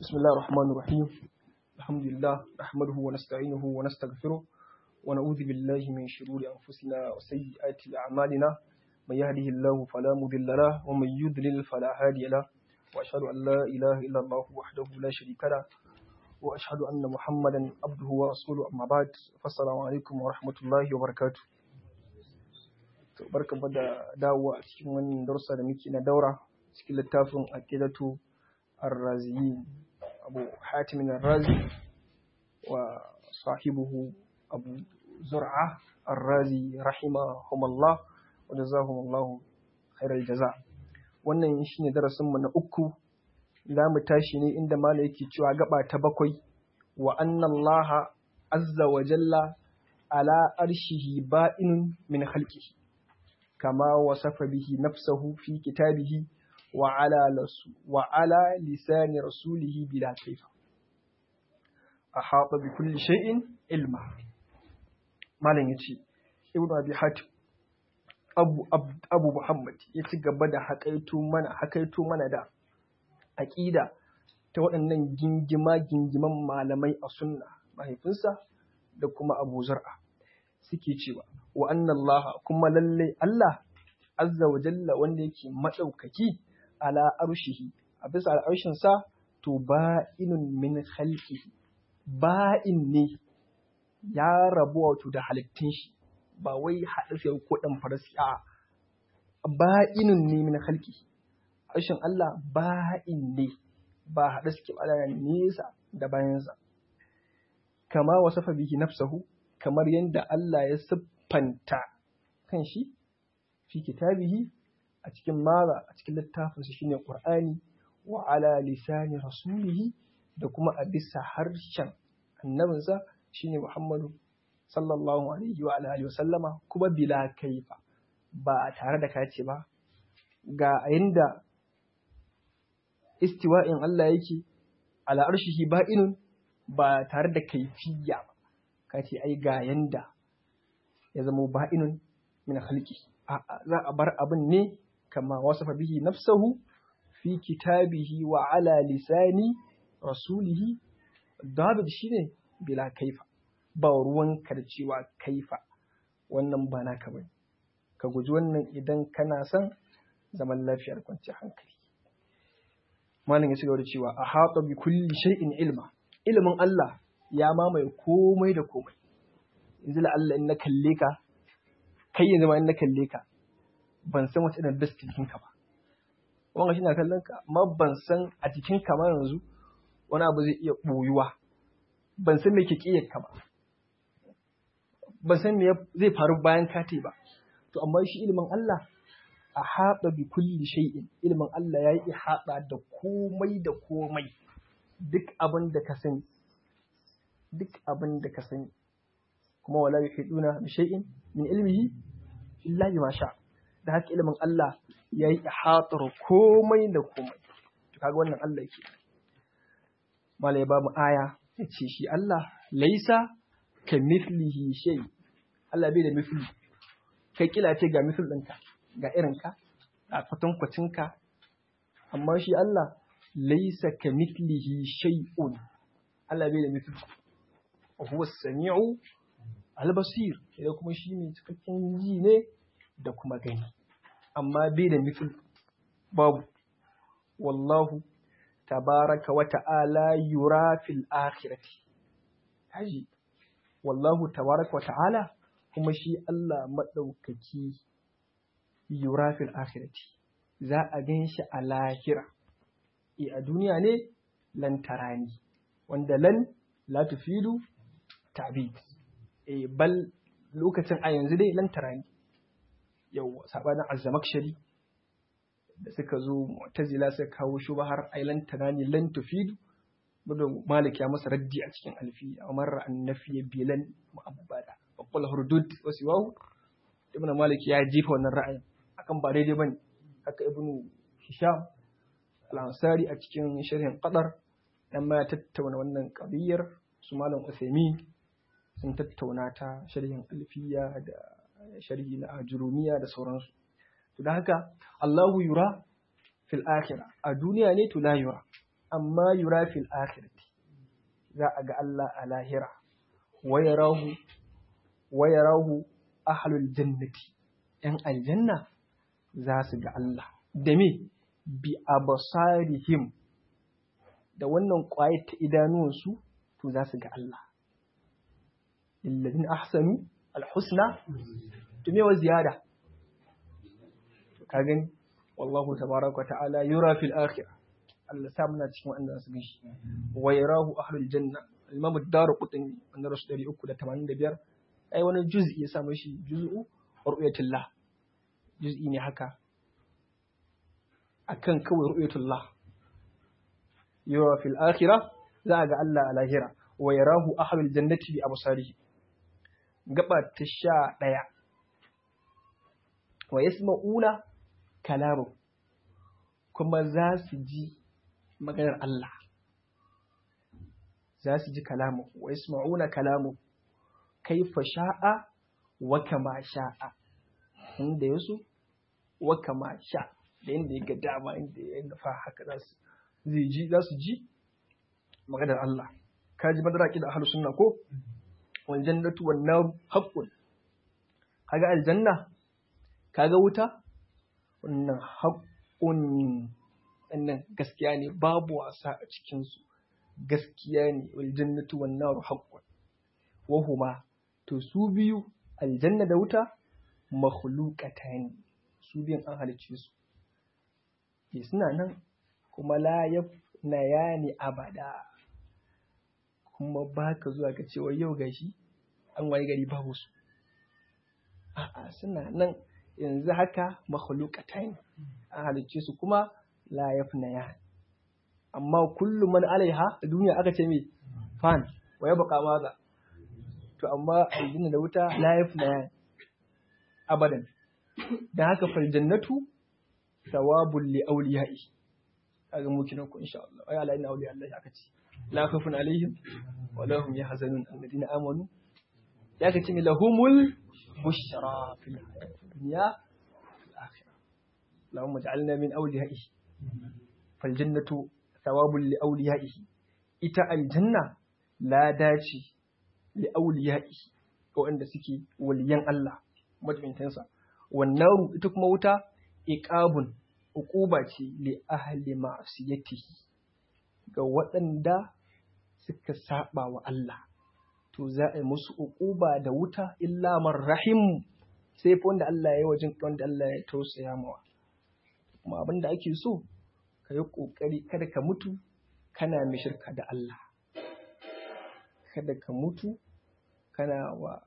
بسم الله الرحمن الرحيم الحمد لله نحمده ونستعينه ونستغفره ونعوذ بالله من شرور أنفسنا وسيئات أعمالنا من يهده الله فلا مضل له ومن يضلل فلا هادي له وأشهد أن لا إله إلا الله وحده لا شريك له وأشهد أن محمدا عبده ورسوله أما بعد فالسلام عليكم ورحمة الله وبركاته barkan da dawowa a cikin wannan darussa da muke na daura cikin littafin aqidatu ar-raziyin abu hatim ar-razi wa sahibuhu abu zur'a ar-razi rahimahumullah wa jazahumullahu khairal jaza wannan shine darasin mu na uku za mu tashi ne inda mala yake cewa gaba ta bakwai wa anna allaha azza wa jalla ala arshihi ba'inun min khalqihi كما وصف به نفسه في كتابه وعلى, وعلى لسان رسوله بلا كيف أحاط بكل شيء علما ما لن يتي ابن أبي حاتم أبو, أبو, أبو محمد يتقبل حكيتو من حكيتو من دا أكيدا ta waɗannan gingima-gingiman malamai a sunna mahaifinsa da kuma abu zar'a suke cewa wa Allah kuma lalle Allah azza wa jalla wanda yake maɗaukaki ala arshihi a bisa al'arshin sa to ba'inun min khalqihi ba'in ne ya rabu wato da halittun shi ba wai haɗa sai ko dan farasi a ba'inun ne min khalqihi arshin Allah ba'in ne ba haɗa suke ba nesa da bayansa kama wasafa bihi nafsahu kamar yadda Allah ya siffanta kan shi fi kitabihi a cikin mara a cikin littafinsa shine Qur'ani wa ala lisani rasulihi da kuma a bisa harshen annabinsa shine Muhammadu sallallahu alaihi wa alihi wa sallama kuma bila kaifa ba tare da kace ba ga inda istiwa'in Allah yake ala arshihi ba'inun ba tare da kaifiyya ba ka ce ai ga yanda ya zama ba'inun min khalqi za a bar abin ne kama wasafa bihi nafsahu fi kitabihi wa ala lisani rasulihi dabid shine bila kaifa ba ruwan karcewa kaifa wannan ba naka bane ka guji wannan idan kana son zaman lafiyar kwanciyar hankali malam ya ci gaba da cewa a haɗa bi kulli shay'in ilma ilimin Allah ya mamaye komai da komai yanzu la Allah in na kalle ka kai yanzu ma in na kalle ka ban san wata irin dasti jikin ka ba wanga shi na kallon ka amma ban san a jikin ka ma yanzu wani abu zai iya boyuwa ban san me ke kiyar ka ba ban san me zai faru bayan ka ba to amma shi ilimin Allah a haɗa bi kulli shay'in ilimin Allah ya yi haɗa da komai da komai duk abin da ka sani duk abin da ka sani kuma wala yuhiduna bi shay'in min ilmihi illa bima sha da haka ilimin Allah yayi ihatar komai da komai to kaga wannan Allah yake malai ba mu aya yace shi Allah laisa ka mithlihi shay Allah bai da mithli kai kila ce ga mithl ɗinka ga irinka ga kwatankwacinka amma shi Allah laisa ka mithlihi shay'un Allah bai da mithl huwa sami'u al-basir idan kuma shi ne cikakken ji ne da kuma gani amma bai da mithl babu wallahu tabaraka wa ta'ala yura fil akhirati haji wallahu tabaraka wa ta'ala kuma shi Allah madaukaki yura fil akhirati za a gan shi a lahira e a duniya ne lan tarani wanda lan la tufidu ta'bid eh bal lokacin a yanzu dai lan tarani yau sabanin azzamakshari da suka zo mu'tazila suka kawo shubahar ai lan tarani lan tufidu bugun malik ya masa raddi a cikin alfi amar annafi bilan mu'abbada wa qul hurdud wa siwahu ibn malik ya jefa wannan ra'ayin akan ba daidai bane haka ibnu hisham al-ansari a cikin sharhin qadar dan ma ya tattauna wannan qadiyar su malam Uthaymeen sun tattauna ta sharhin alfiya da sharhi na ajurumiya da sauransu to da haka Allahu yura fil akhirah a duniya ne to la yura amma yura fil akhirati za a ga Allah a lahira wa yarahu wa yarahu ahlul jannati yan aljanna za su ga Allah da me bi absarihim da wannan ƙwayar ta idanuwansu to za su ga Allah lillazin ahsanu alhusna to me wa ziyada ka gani wallahu tabaraka ta'ala yura fil akhirah Allah sa muna cikin wanda su gashi wa yarahu ahlul janna imam ad-darqutni wanda rasu 385 ai wani juz'i ya samu shi juz'u ru'yatullah juz'i ne haka akan kawai ru'yatullah yura fil akhirah za ga Allah a lahira wa yarahu ahlul jannati bi absarihi gaba ta sha ɗaya wa yasma'una kalamu kuma za su ji maganar Allah za su ji kalamu wa yasma'una kalamu kaifa sha'a wa kama sha'a inda yaso wa kama sha da inda ya ga dama inda ya nufa haka za su zai ji za su ji maganar Allah ka ji madara ki da ahlus sunna ko wal jannatu wan nar haqqun kaga aljanna kaga wuta wannan haqqun wannan gaskiya ne babu wasa a cikin su gaskiya ne wal jannatu wan nar haqqun wa huma to su biyu aljanna da wuta makhluqatan su biyan an halicce su ke suna nan kuma la yafna yani abada kuma ba ka zuwa ka cewa yau gashi an waye gari babu su a'a suna nan yanzu haka makhluqatan an halicce su kuma la yafna yani amma kullum man alaiha a duniya aka ce me fan wa yabqa maza to amma aljanna da wuta la yafna yani abadan dan haka fal jannatu thawabul li awliya'i kaga mu kinan ku insha Allah ay ala inna awliya Allah aka ce la khafun alaihim wa lahum yahzanun alladhina amanu ya ka ce mi lahumul bushra fil hayati dunya fil akhirah Allahumma ij'alna min awliya'ihi fal jannatu thawabul li awliya'ihi ita aljanna la dace li awliya'ihi ga wanda suke waliyan Allah majibintansa wannan ita kuma wuta iqabun uquba ce li ahli ma'siyatihi ga waɗanda suka saba wa Allah to za a yi musu uquba da wuta illa man rahim sai fa wanda Allah ya yi wajen wanda Allah ya tausaya mawa kuma abin da ake so ka yi ƙoƙari kada ka mutu kana mai shirka da Allah kada ka mutu kana wa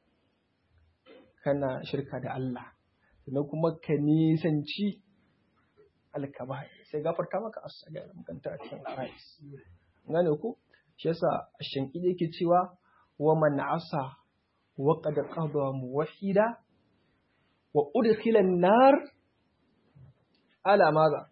kana shirka da Allah sannan kuma ka nisanci alkaba sai gafarta maka asaga makanta a cikin arais gane ku shi yasa shanki yake cewa wa man asa wa qad qada muwahhida wa udkhila an-nar ala madha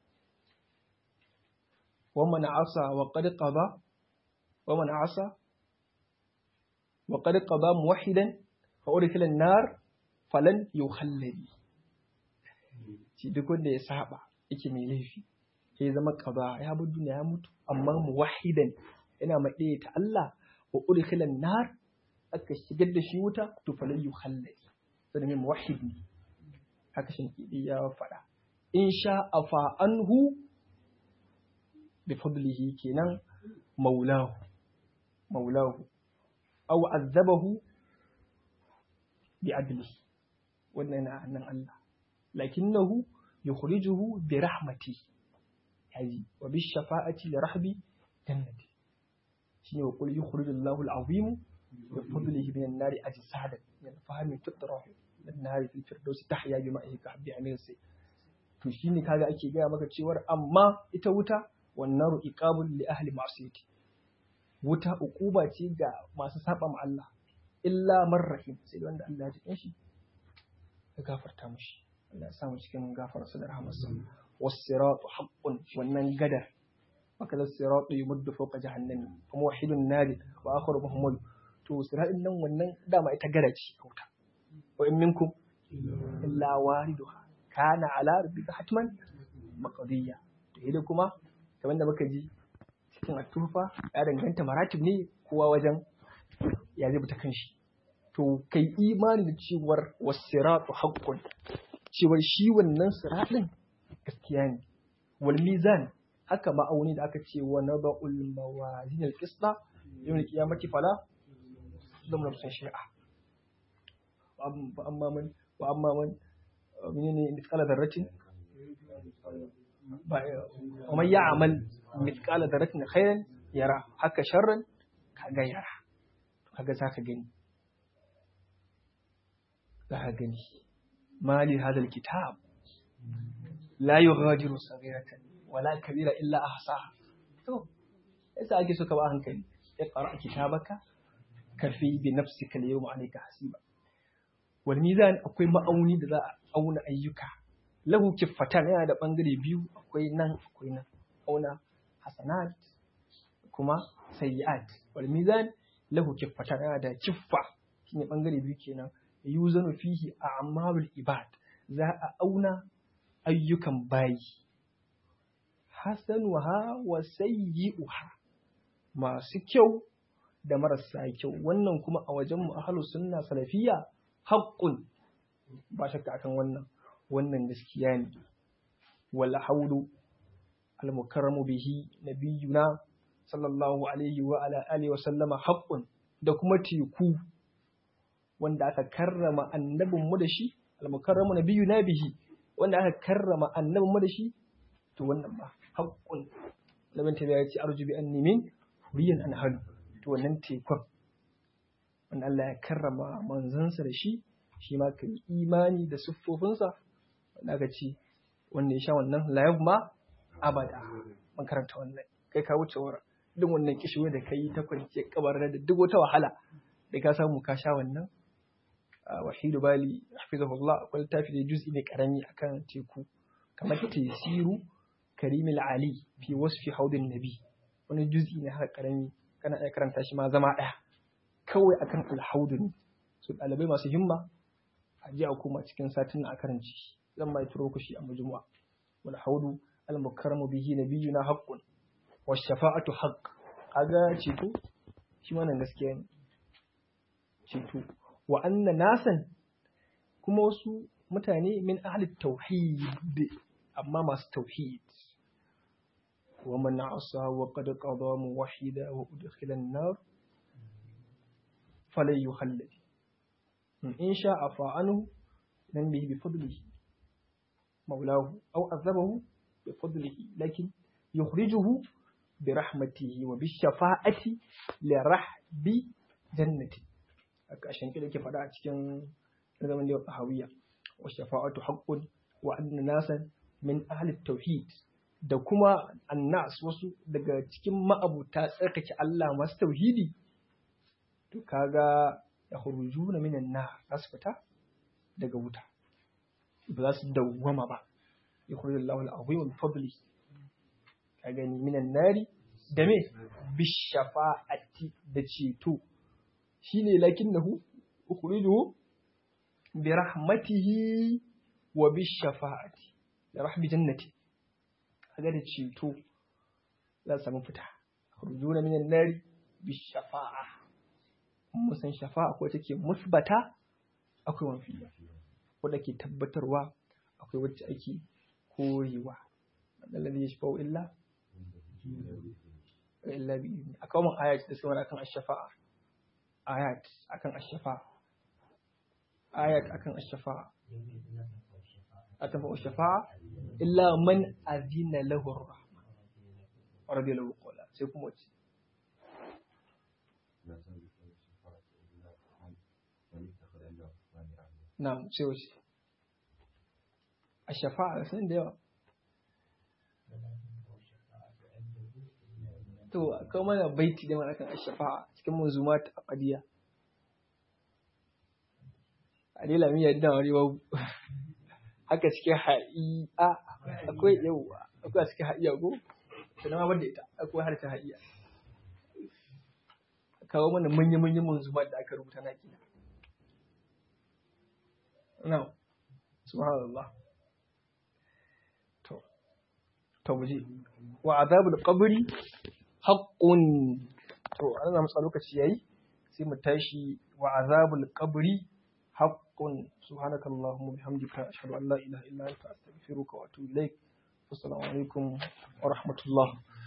wa man asa wa qad qada wa man asa wa qad qada muwahhidan fa udkhila an-nar falan yukhalladi shi duk wanda ya saba yake mai laifi ya zama kaza ya bi duniya ya mutu amma muwahidan yana maɗe ta Allah wa udkhilan nar aka shigar da shi wuta to falan yukhallad sai mai muwahhid ne haka shin kidi ya faɗa in sha afa anhu bi fadlihi kenan maulahu maulahu aw azabahu bi adlihi wannan na nan Allah lakinnahu yukhrijuhu bi rahmati yaji wa bi shafa'ati li rahbi jannati shine wa qul yukhrijullahu al-azim bi fadlihi min an-nari ajsadan min fahmi tutrahu min nari fil firdausi tahya bi ma'ihi ka habbi amin sai to shine kaga ake gaya maka cewar amma ita wuta wan naru iqabul li ahli ma'siyati wuta uquba ce ga masu saba ma Allah illa man rahim sai wanda Allah ya ji shi ya gafarta mushi Allah ya samu cikin gafararsa da rahamarsa was-siratu haqqun wannan gadar maka da siratu yumuddu fawqa jahannami kuma wahidun nadi wa akharu muhammad to siratin nan wannan dama ita gara ce kauta wa in minkum illa wariduha kana ala rabbika hatman maqdiya to idan kuma kamar da muka ji cikin atufa ya danganta maratib ne kowa wajen ya zai ta kanshi to kai imani da cewar wasiratu haqqun cewar shi wannan siratin gaskiya ne wal mizan haka ma'auni da aka ce wa naba'ul mawazin al qisda yawm al qiyamati fala zam nafsun shay'a wa amma man wa amma man menene mithqala dharratin wa man ya'mal mithqala dharratin khairan yara haka sharran kaga yara kaga zaka gani zaka gani mali hadal kitab la yughadiru saghiratan wala kabira illa ahsaha to yasa ake so ka ba hankali iqra kitabaka kafi bi nafsika al-yawma alayka hasiba wal mizan akwai ma'auni da za a auna ayyuka lahu kiffatan yana da bangare biyu akwai nan akwai nan auna hasanat kuma sayyi'at wal mizan lahu kiffatan yana da kiffa shine bangare biyu kenan yuzanu fihi a'malul ibad za a auna ayyukan bayi hasanuha wa sayyi'uha masu kyau da marasa kyau wannan kuma a wajen mu ahlus sunna salafiyya haqqun ba shakka akan wannan wannan gaskiya ne wal hawlu al mukarramu bihi nabiyuna sallallahu alaihi wa ala alihi wa sallama haqqun da kuma teku wanda aka karrama annabinmu da shi al mukarramu nabiyuna bihi wanda aka karrama annabinmu da shi to wannan ba haƙƙun labin ta ya ce arju bi anni min huriyan an halu to wannan tekun wanda Allah ya karrama manzansa da shi shi ma ka yi imani da siffofinsa wanda aka ce wanda ya sha wannan layab ma abada man karanta wannan kai ka wuce wara duk wannan kishiwe da kai ta kwanciyar kabar da duk wata wahala da ka samu ka sha wannan wahidu bali hafizahullah akwai littafi da juz'i ne karami akan teku kamar tesiru karimil ali fi wasfi haudin nabi wani juz'i ne haka karami kana iya karanta shi ma zama ɗaya kawai akan alhaudu ne su ɗalibai masu himma a ji a koma cikin satin a karanci zan mai turo ku shi a majmu'a wal haudu al mukarramu bihi nabiyuna haqqun wa shafa'atu haqq kaga ceto shi ma nan gaskiya ne ceto wa anna nasan kuma wasu mutane min ahli tauhid amma masu tauhid ومن عصى وقد قضى موحدا وأدخل النار فلن يخلد إن شاء فعنه ننبه بفضله مولاه أو عذبه بفضله لكن يخرجه برحمته وبالشفاعة لرحب جنته عشان كده كيف فدا cikin zaman da tahawiyya wa shafa'atu haqqun wa anna nasan min ahli tauhid da kuma annas wasu daga cikin ma'abuta tsarkake Allah masu tauhidi to kaga ya huruju na minan na za su fita daga wuta ba za su dawwama ba ya huruju Allah al'azim min fadli ka gani minan nari da me bishafa'ati da ceto shine lakinnahu ukhrijuhu bi rahmatihi wa bishafa'ati da rahmi jannati kaga da ceto za su samu fita rujuna minan nari bi shafa'a mun san shafa'a ko take musbata akwai wanfiya wadda ke tabbatarwa akwai wacce ake korewa alladhi yashfa'u illa illa bi akwai mun ayat da sunan akan ash-shafa'a ayat akan ash-shafa'a ayat akan ash-shafa'a أتبع الشفاعة إلا من أذن له الرحمن ورضي له قولا سيكون وجه نعم سيوش الشفاعة سنين ديوا to akwai mana baiti da mana kan shafa'a cikin manzumat a qadiya alila miya da wani babu haka cikin ha'i'a akwai yawa akwai cikin ha'iya ko sannan ma da ita akwai har ta ha'iya kawo mana manya-manyan manzumar da aka rubuta na kina na subhanallah to to muje wa azabul qabri haqqun to an zamu tsaya lokaci yayi sai mu tashi wa azabul qabri haqqun subhanakallahumma bihamdika ashhadu an la ilaha illa anta astaghfiruka wa atubu ilaik assalamu alaikum wa rahmatullah